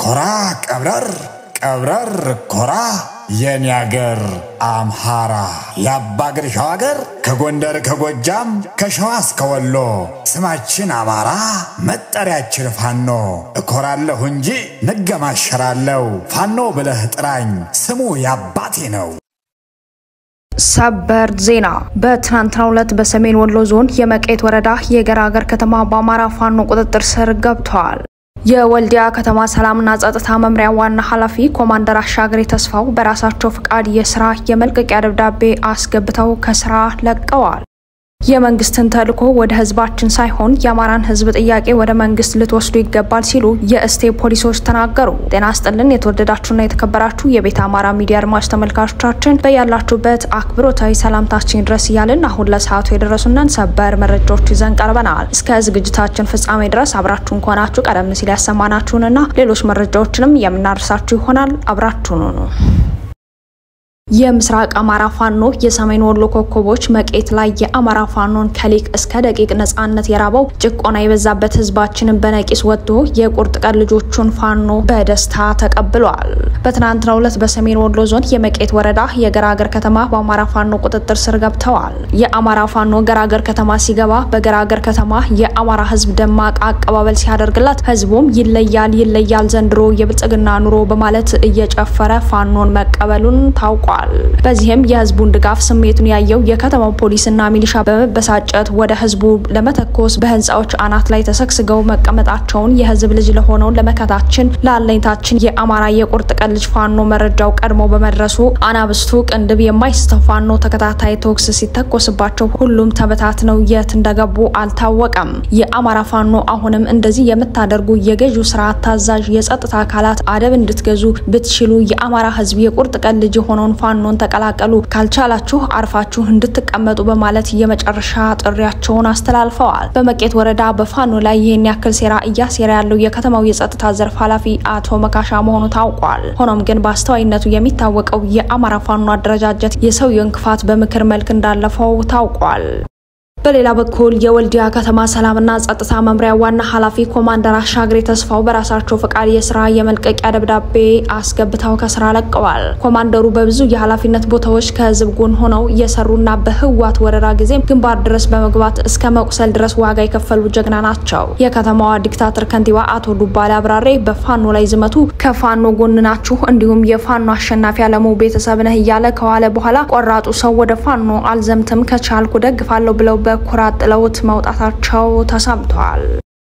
ኮራ ቀብረር ቀብረር ኮራ የኔ አገር አምሃራ የአባ ግርሻው አገር ከጎንደር ከጎጃም ከሸዋ እስከ ወሎ ስማችን አማራ መጠሪያችን ፋኖ እኮራለሁ እንጂ ንገማሸራለሁ ፋኖ ብለህ ጥራኝ ስሙ የአባቴ ነው። ሰበር ዜና በትናንትናው ዕለት በሰሜን ወሎ ዞን የመቄት ወረዳ የገራገር ከተማ በአማራ ፋኖ ቁጥጥር ስር ገብተዋል። የወልዲያ ከተማ ሰላምና ጸጥታ መምሪያ ዋና ኃላፊ ኮማንደር አሻግሬ ተስፋው በራሳቸው ፍቃድ የስራ የመልቀቂያ ደብዳቤ አስገብተው ከስራ ለቀዋል። የመንግስትን ተልዕኮ ወደ ህዝባችን ሳይሆን የአማራን ህዝብ ጥያቄ ወደ መንግስት ልትወስዱ ይገባል ሲሉ የእስቴ ፖሊሶች ተናገሩ። ጤና ስጥልን የተወደዳችሁና የተከበራችሁ የቤተ አማራ ሚዲያ አድማጭ ተመልካቾቻችን በያላችሁበት አክብሮታዊ ሰላምታችን ድረስ እያልን አሁን ለሰዓቱ የደረሱንን ሰበር መረጃዎች ይዘን ቀርበናል። እስከ ዝግጅታችን ፍጻሜ ድረስ አብራችሁን ከሆናችሁ ቀደም ሲል ያሰማናችሁንና ሌሎች መረጃዎችንም የምናደርሳችሁ ይሆናል። አብራችሁን ሁኑ። የምስራቅ አማራ ፋኖ የሰሜን ወሎ ኮከቦች መቄት ላይ የአማራ ፋኖን ከሊቅ እስከ ደቂቅ ነጻነት የራበው ጭቆና የበዛበት ህዝባችንን በነቂስ ወጥቶ የቁርጥ ቀን ልጆቹን ፋኖ በደስታ ተቀብሏል። በትናንትናው ዕለት በሰሜን ወሎ ዞን የመቄት ወረዳ የገራገር ከተማ በአማራ ፋኖ ቁጥጥር ስር ገብተዋል። የአማራ ፋኖ ገራገር ከተማ ሲገባ በገራገር ከተማ የአማራ ህዝብ ደማቅ አቀባበል ሲያደርግላት፣ ህዝቡም ይለያል ይለያል ዘንድሮ የብልጽግና ኑሮ በማለት እየጨፈረ ፋኖን መቀበሉን ታውቋል። በዚህም የህዝቡን ድጋፍ ስሜቱን ያየው የከተማው ፖሊስና ሚሊሻ በመበሳጨት ወደ ህዝቡ ለመተኮስ በህንፃዎች አናት ላይ ተሰግስገው መቀመጣቸውን የህዝብ ልጅ ለሆነው ለመከታችን ለአለኝታችን የአማራ የቁርጥ ቀን ልጅ ፋኖ መረጃው ቀድሞ በመድረሱ አናብስቱ ቅንድብ የማይስተው ፋኖ ተከታታይ ቶክስ ሲተኮስባቸው ሁሉም ተበታትነው የት እንደገቡ አልታወቀም። የአማራ ፋኖ አሁንም እንደዚህ የምታደርጉ የገዢው ስርዓት ታዛዥ የጸጥታ አካላት አደብ እንድትገዙ ብትችሉ የአማራ ህዝብ የቁርጥ ቀን ልጅ የሆነውን ፋኖን ተቀላቀሉ፣ ካልቻላችሁ አርፋችሁ እንድትቀመጡ በማለት የመጨረሻ ጥሪያቸውን አስተላልፈዋል። በመቄት ወረዳ በፋኖ ላይ ይህን ያክል ሴራ እያሴራ ያለው የከተማው የጸጥታ ዘርፍ ኃላፊ አቶ መካሻ መሆኑ ታውቋል። ሆኖም ግን በአስተዋይነቱ የሚታወቀው የአማራ ፋኖ አደረጃጀት የሰውየውን ክፋት በምክር መልክ እንዳለፈው ታውቋል። በሌላ በኩል የወልዲያ ከተማ ሰላምና ጸጥታ መምሪያ ዋና ኃላፊ ኮማንደር አሻግሬ ተስፋው በራሳቸው ፈቃድ የስራ የመልቀቂያ ደብዳቤ አስገብተው ከስራ ለቀዋል። ኮማንደሩ በብዙ የኃላፊነት ቦታዎች ከህዝብ ጎን ሆነው እየሰሩና በህዋት ወረራ ጊዜም ግንባር ድረስ በመግባት እስከ መቁሰል ድረስ ዋጋ የከፈሉ ጀግና ናቸው። የከተማዋ ዲክታተር ከንቲባ አቶ ዱባሌ አብራሬ በፋኖ ላይ ዝመቱ፣ ከፋኖ ጎን ናችሁ፣ እንዲሁም የፋኖ አሸናፊ አለሙ ቤተሰብ ነህ እያለ ከዋለ በኋላ ቆራጡ ሰው ወደ ፋኖ አልዘምትም ከቻልኩ ደግፋለሁ ብለው በኩራት ጥለውት መውጣታቸው ተሰምቷል።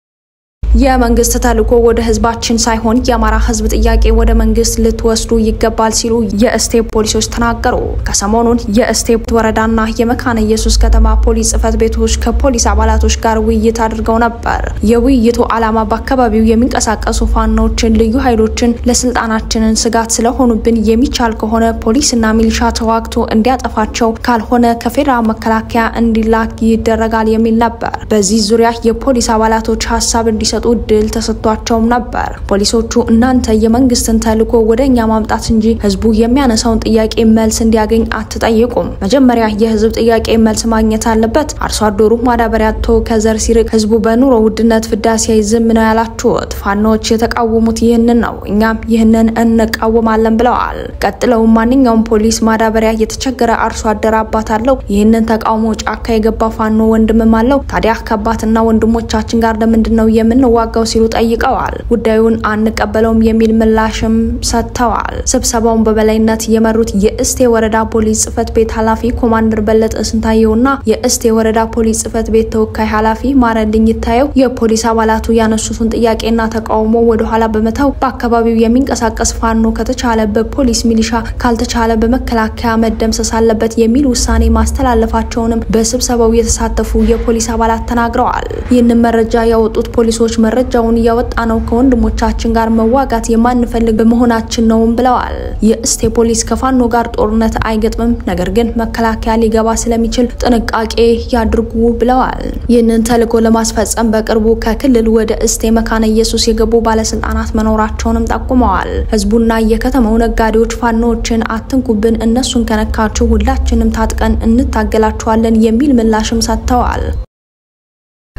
የመንግስት ተልዕኮ ወደ ህዝባችን ሳይሆን የአማራ ህዝብ ጥያቄ ወደ መንግስት ልትወስዱ ይገባል ሲሉ የእስቴ ፖሊሶች ተናገሩ። ከሰሞኑን የእስቴ ወረዳና የመካነ ኢየሱስ ከተማ ፖሊስ ጽህፈት ቤቶች ከፖሊስ አባላቶች ጋር ውይይት አድርገው ነበር። የውይይቱ ዓላማ በአካባቢው የሚንቀሳቀሱ ፋኖችን፣ ልዩ ኃይሎችን ለስልጣናችንን ስጋት ስለሆኑብን የሚቻል ከሆነ ፖሊስና ሚሊሻ ተዋግቶ እንዲያጠፋቸው፣ ካልሆነ ከፌዴራል መከላከያ እንዲላክ ይደረጋል የሚል ነበር። በዚህ ዙሪያ የፖሊስ አባላቶች ሀሳብ እንዲሰጡ እድል ተሰጥቷቸውም ነበር። ፖሊሶቹ እናንተ የመንግስትን ተልዕኮ ወደ እኛ ማምጣት እንጂ ህዝቡ የሚያነሳውን ጥያቄ መልስ እንዲያገኝ አትጠይቁም። መጀመሪያ የህዝብ ጥያቄ መልስ ማግኘት አለበት። አርሶ አደሩ ማዳበሪያ አጥቶ ከዘር ሲርቅ ህዝቡ በኑሮ ውድነት ፍዳ ሲያይ ዝም ነው ያላችሁት። ፋኖች የተቃወሙት ይህንን ነው፣ እኛም ይህንን እንቃወማለን ብለዋል። ቀጥለውም ማንኛውም ፖሊስ ማዳበሪያ የተቸገረ አርሶ አደር አባት አለው። ይህንን ተቃውሞ ጫካ የገባ ፋኖ ወንድምም አለው። ታዲያ ከአባትና ወንድሞቻችን ጋር ለምንድን ነው የምን ዋጋው ሲሉ ጠይቀዋል። ጉዳዩን አንቀበለውም የሚል ምላሽም ሰጥተዋል። ስብሰባውን በበላይነት የመሩት የእስቴ ወረዳ ፖሊስ ጽህፈት ቤት ኃላፊ ኮማንደር በለጠ ስንታየውና የእስቴ ወረዳ ፖሊስ ጽህፈት ቤት ተወካይ ኃላፊ ማረልኝ ይታየው የፖሊስ አባላቱ ያነሱትን ጥያቄና ተቃውሞ ወደኋላ በመተው በአካባቢው የሚንቀሳቀስ ፋኖ ከተቻለ በፖሊስ ሚሊሻ፣ ካልተቻለ በመከላከያ መደምሰስ አለበት የሚል ውሳኔ ማስተላለፋቸውንም በስብሰባው የተሳተፉ የፖሊስ አባላት ተናግረዋል። ይህንን መረጃ ያወጡት ፖሊሶች መረጃውን እያወጣ ነው ከወንድሞቻችን ጋር መዋጋት የማንፈልግ በመሆናችን ነውም ብለዋል። የእስቴ ፖሊስ ከፋኖ ጋር ጦርነት አይገጥምም፣ ነገር ግን መከላከያ ሊገባ ስለሚችል ጥንቃቄ ያድርጉ ብለዋል። ይህንን ተልዕኮ ለማስፈጸም በቅርቡ ከክልል ወደ እስቴ መካነ ኢየሱስ የገቡ ባለስልጣናት መኖራቸውንም ጠቁመዋል። ህዝቡና የከተማው ነጋዴዎች ፋኖዎችን አትንኩብን፣ እነሱን ከነካችሁ ሁላችንም ታጥቀን እንታገላችኋለን የሚል ምላሽም ሰጥተዋል።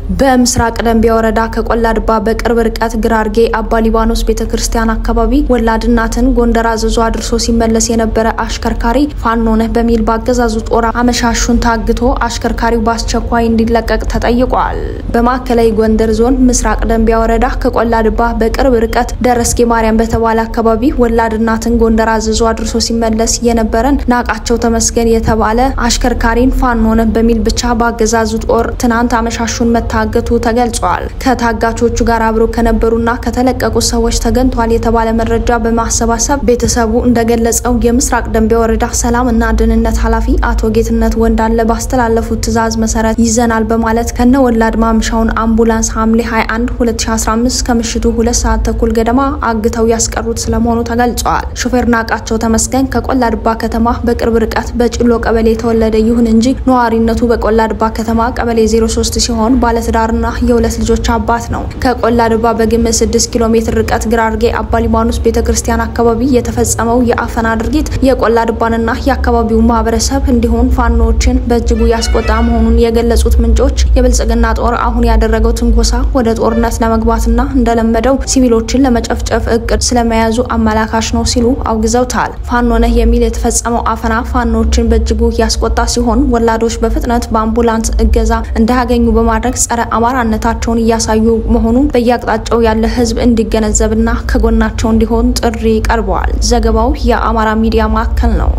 በምስራቅ ደንቢያ ወረዳ ከቆላ ድባ በቅርብ ርቀት ግራርጌ አባ ሊባኖስ ቤተ ክርስቲያን አካባቢ ወላድ እናትን ጎንደር አዘዞ አድርሶ ሲመለስ የነበረ አሽከርካሪ ፋኖ ነህ በሚል በአገዛዙ ጦር አመሻሹን ታግቶ አሽከርካሪው በአስቸኳይ እንዲለቀቅ ተጠይቋል። በማዕከላዊ ጎንደር ዞን ምስራቅ ደንቢያ ወረዳ ከቆላ ድባ በቅርብ ርቀት ደረስጌ ማርያም በተባለ አካባቢ ወላድ እናትን ጎንደር አዘዞ አድርሶ ሲመለስ የነበረን ናቃቸው ተመስገን የተባለ አሽከርካሪን ፋኖ ነህ በሚል ብቻ በአገዛዙ ጦር ትናንት አመሻሹን መታገቱ ተገልጿል። ከታጋቾቹ ጋር አብረው ከነበሩና ከተለቀቁ ሰዎች ተገኝቷል የተባለ መረጃ በማሰባሰብ ቤተሰቡ እንደገለጸው የምስራቅ ደንቢያ ወረዳ ሰላም እና ደህንነት ኃላፊ አቶ ጌትነት ወንዳለ ባስተላለፉት ትዕዛዝ መሰረት ይዘናል በማለት ከነ ወላድ ማምሻውን አምቡላንስ ሐምሌ 21 2015 ከምሽቱ ሁለት ሰዓት ተኩል ገደማ አግተው ያስቀሩት ስለመሆኑ ተገልጿል። ሾፌር ናቃቸው ተመስገን ከቆላ ድባ ከተማ በቅርብ ርቀት በጭሎ ቀበሌ የተወለደ ይሁን እንጂ ነዋሪነቱ በቆላ ድባ ከተማ ቀበሌ 03 ሲሆን ባለትዳርና የሁለት ልጆች አባት ነው። ከቆላ ድባ በግምት 6 ኪሎ ሜትር ርቀት ግራርጌ አባ ሊባኖስ ቤተ ክርስቲያን አካባቢ የተፈጸመው የአፈና ድርጊት የቆላ ድባንና የአካባቢው ማህበረሰብ እንዲሁም ፋኖዎችን በእጅጉ ያስቆጣ መሆኑን የገለጹት ምንጮች የብልጽግና ጦር አሁን ያደረገው ትንኮሳ ወደ ጦርነት ለመግባትና እንደለመደው ሲቪሎችን ለመጨፍጨፍ እቅድ ስለመያዙ አመላካሽ ነው ሲሉ አውግዘውታል። ፋኖ ነህ የሚል የተፈጸመው አፈና ፋኖዎችን በእጅጉ ያስቆጣ ሲሆን ወላዶች በፍጥነት በአምቡላንስ እገዛ እንዳያገኙ በማድረግ ጸረ አማራነታቸውን እያሳዩ መሆኑን በየአቅጣጫው ያለ ሕዝብ እንዲገነዘብና ከጎናቸው እንዲሆን ጥሪ ቀርበዋል። ዘገባው የአማራ ሚዲያ ማዕከል ነው።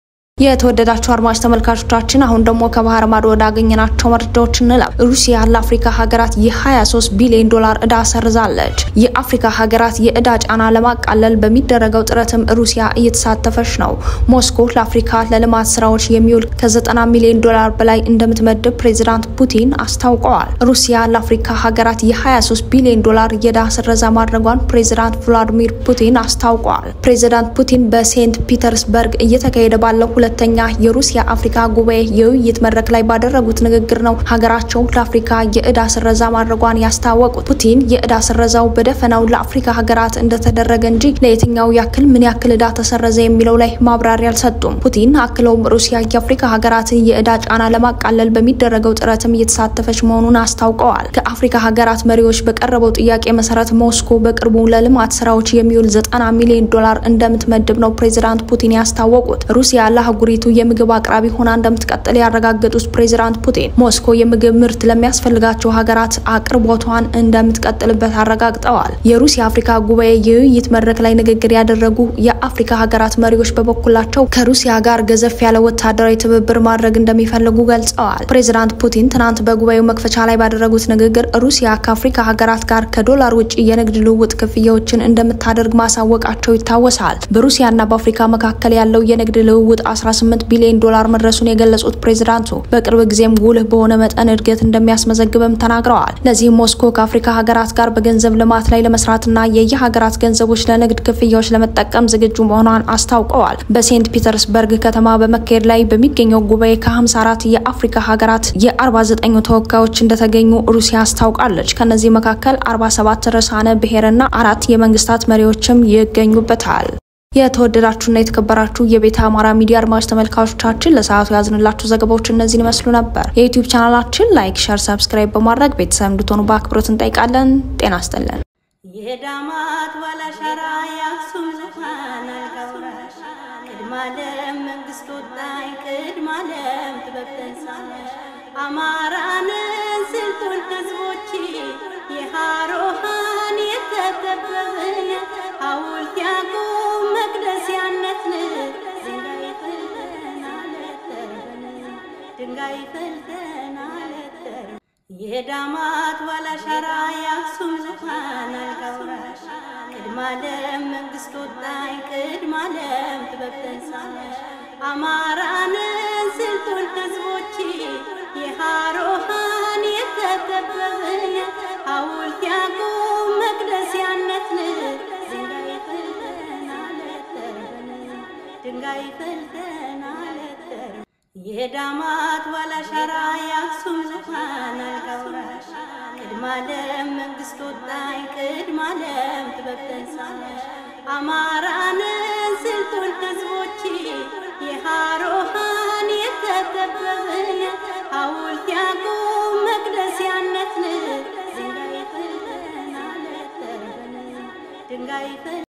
የተወደዳቸው አድማጭ ተመልካቾቻችን አሁን ደግሞ ከባህር ማዶ ወዳገኘናቸው መረጃዎች እንለፍ። ሩሲያ ለአፍሪካ ሀገራት የ23 ቢሊዮን ዶላር እዳ ሰርዛለች። የአፍሪካ ሀገራት የእዳ ጫና ለማቃለል በሚደረገው ጥረትም ሩሲያ እየተሳተፈች ነው። ሞስኮ ለአፍሪካ ለልማት ስራዎች የሚውል ከ90 ሚሊዮን ዶላር በላይ እንደምትመድብ ፕሬዚዳንት ፑቲን አስታውቀዋል። ሩሲያ ለአፍሪካ ሀገራት የ23 ቢሊዮን ዶላር የዕዳ ስረዛ ማድረጓን ፕሬዚዳንት ቭላዲሚር ፑቲን አስታውቀዋል። ፕሬዚዳንት ፑቲን በሴንት ፒተርስበርግ እየተካሄደ ባለው ሁለተኛ የሩሲያ አፍሪካ ጉባኤ የውይይት መድረክ ላይ ባደረጉት ንግግር ነው ሀገራቸው ለአፍሪካ የእዳ ስረዛ ማድረጓን ያስታወቁት። ፑቲን የእዳ ስረዛው በደፈናው ለአፍሪካ ሀገራት እንደተደረገ እንጂ ለየትኛው ያክል ምን ያክል እዳ ተሰረዘ የሚለው ላይ ማብራሪያ አልሰጡም። ፑቲን አክለውም ሩሲያ የአፍሪካ ሀገራትን የእዳ ጫና ለማቃለል በሚደረገው ጥረትም እየተሳተፈች መሆኑን አስታውቀዋል። ከአፍሪካ ሀገራት መሪዎች በቀረበው ጥያቄ መሰረት ሞስኮ በቅርቡ ለልማት ስራዎች የሚውል ዘጠና ሚሊዮን ዶላር እንደምትመድብ ነው ፕሬዚዳንት ፑቲን ያስታወቁት። ሩሲያ አህጉሪቱ የምግብ አቅራቢ ሆና እንደምትቀጥል ያረጋገጡት ፕሬዚዳንት ፑቲን ሞስኮ የምግብ ምርት ለሚያስፈልጋቸው ሀገራት አቅርቦቷን እንደምትቀጥልበት አረጋግጠዋል። የሩሲያ አፍሪካ ጉባኤ የውይይት መድረክ ላይ ንግግር ያደረጉ የአፍሪካ ሀገራት መሪዎች በበኩላቸው ከሩሲያ ጋር ገዘፍ ያለ ወታደራዊ ትብብር ማድረግ እንደሚፈልጉ ገልጸዋል። ፕሬዚዳንት ፑቲን ትናንት በጉባኤው መክፈቻ ላይ ባደረጉት ንግግር ሩሲያ ከአፍሪካ ሀገራት ጋር ከዶላር ውጭ የንግድ ልውውጥ ክፍያዎችን እንደምታደርግ ማሳወቃቸው ይታወሳል። በሩሲያና በአፍሪካ መካከል ያለው የንግድ ልውውጥ 18 ቢሊዮን ዶላር መድረሱን የገለጹት ፕሬዚዳንቱ በቅርብ ጊዜም ጉልህ በሆነ መጠን እድገት እንደሚያስመዘግብም ተናግረዋል። ለዚህም ሞስኮ ከአፍሪካ ሀገራት ጋር በገንዘብ ልማት ላይ ለመስራትና የየሀገራት ገንዘቦች ለንግድ ክፍያዎች ለመጠቀም ዝግጁ መሆኗን አስታውቀዋል። በሴንት ፒተርስበርግ ከተማ በመካሄድ ላይ በሚገኘው ጉባኤ ከ54 የአፍሪካ ሀገራት የ49 ተወካዮች እንደተገኙ ሩሲያ አስታውቃለች። ከነዚህ መካከል 47 ርዕሳነ ብሔርና አራት የመንግስታት መሪዎችም ይገኙበታል። የተወደዳችሁና የተከበራችሁ የቤተ አማራ ሚዲያ አድማጭ ተመልካቾቻችን ለሰዓቱ ያዝንላችሁ ዘገባዎች እነዚህን ይመስሉ ነበር። የዩቲዩብ ቻናላችን ላይክ፣ ሸር፣ ሰብስክራይብ በማድረግ ቤተሰብ እንድትሆኑ በአክብሮት እንጠይቃለን። ጤና ይስጥልን። የዳማት ባላሻራ የአክሱም ዙፋን አልጋውራሽ ቅድማለም መንግስት ወጣኝ ቅድማለም ጥበብ ተንሳለሽ አማራንን ስልጡን ህዝቦች የሃሮሃን የተከበብን ሐውልት ያቁም መቅደስ ያነትን ድንጋይ ፈልተን አለተርበን ድንጋይ ፈልተን አለተርበን የዳማት ባላሻራ የአክሱም ዙፋን አልጋውራሽ ቅድማለም መንግስት ወጣኝ ቅድማለም ጥበብ ተንሳለሽ አማራንን ስልጡን ህዝቦች የሃሮሃን የተከበብን ሐውልት ያቁም መቅደስ ያነትን ድንጋይ ፈልተን አለተርበን ድንጋይ ፈልተን አለተርበን የዳማት ባላሻራ የአክሱም ዙፋን አልጋውራሽ ቅድማለም መንግስት ወጣኝ ቅድማለም ጥበብ ተንሳለሽ አማራንን ስልጡን ህዝቦች የሃሮሃን የተከበብን ሐውልት ያቁም መቅደስ ያነትን ድንጋይ